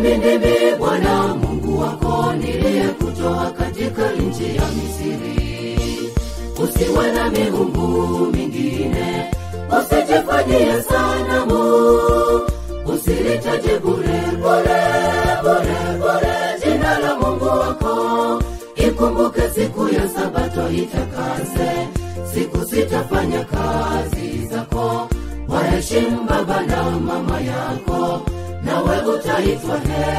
mimi ndimi bwana mungu wako niliyekutoa katika nchi ya misiri usiwe na miungu mingine usijifanyie sanamu usilitaje bure bure bure bure jina la mungu wako ikumbuke siku ya sabato itakase siku sitafanya kazi zako waheshimu baba na mama yako nawe utaitwa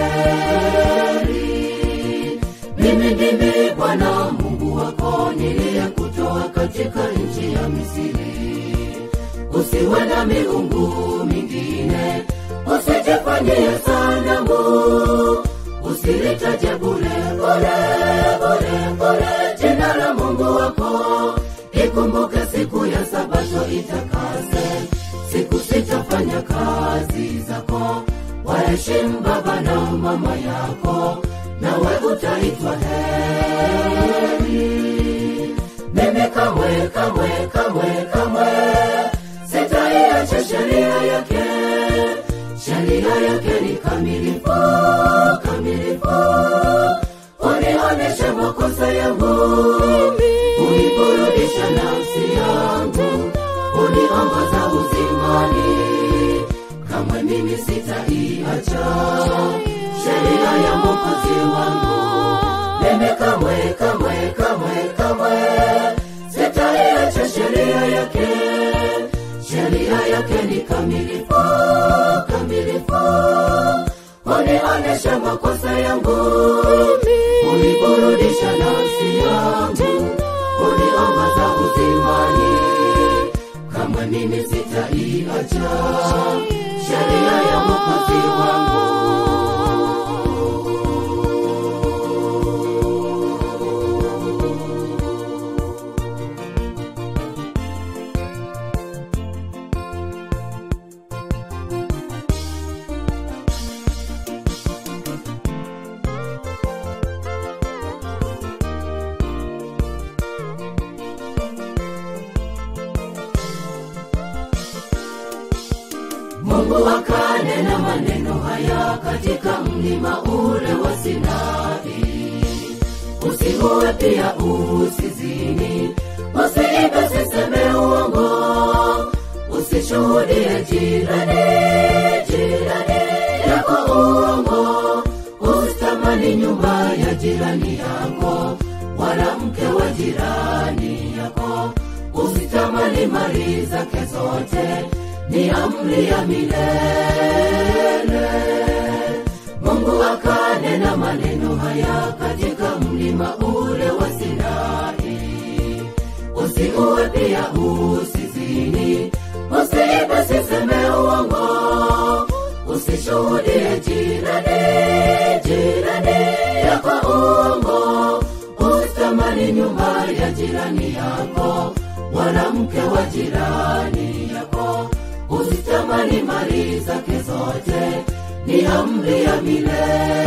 heri mimi ndimi bwana mungu wako niliyekutoa katika nchi ya misiri usiwe na miungu mingine usijifanyie sanamu usilitaje bure bure bure bure jina la mungu wako ikumbuke siku ya sabato itakase siku sitafanya kazi zako waheshimu baba na mama yako nawe utaitwa heri mimi kamwe kamwe kamwe kamwe sitaiacha sheria yake sheria yake ni kamilifu kamilifu unioneshe makosa yangu uniburudisha nafsi yangu uniongoza uzimani kamwe mimi sitaiacha sheria ya mokozi wangu mimi kamwe kamwe kamwe kamwe sitaiacha sheria yake sheria yake ni kamilifu kamilifu unionesha makosa yangu uniburudisha nafsi yangu uniongoza uzimani kamwe mimi sitaiacha sheria ya mokozi wangu mungu akanena maneno haya katika mlima ule wa sinai usiue pia usizini usiibe siseme uongo usishuhudie jirani jirani yako uongo usitamani nyumba ya jirani yako wala mke wa jirani yako usitamani mali zake zote ni amri ya milele mungu akanena maneno haya katika mlima ule wa sinai usiue pia usizini usiibe siseme uongo usishuhudie jirani jirani yako uongo usitamani nyumba ya jirani yako wala mke wa jirani yako usitamani mali zake zote ni amri ya milele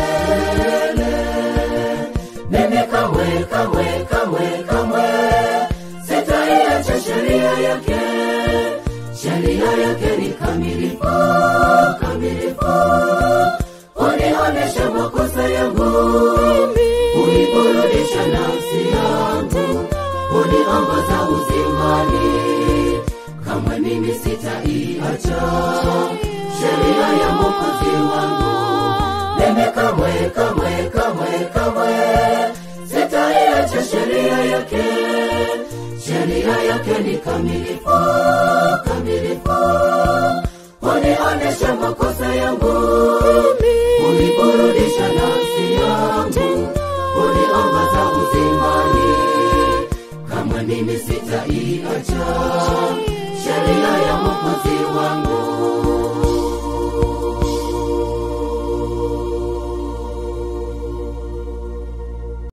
mimi kamwe kamwe kamwe kamwe sitaiacha sheria yake sheria yake ni kamilifu kamilifu unionesha makosa yangu uniburudisha nafsi yangu uniongoza uzimani kamwe mimi sitaiacha sheria ya mokozi wangu mimi kamwe kamwe kamwe kamwe sitaiacha sheria yake sheria yake ni kamilifu kamilifu unionesha makosa yangu uniburudisha nafsi yangu uniongoza uzimani kamwe mimi sitaiacha sheria ya mokozi wangu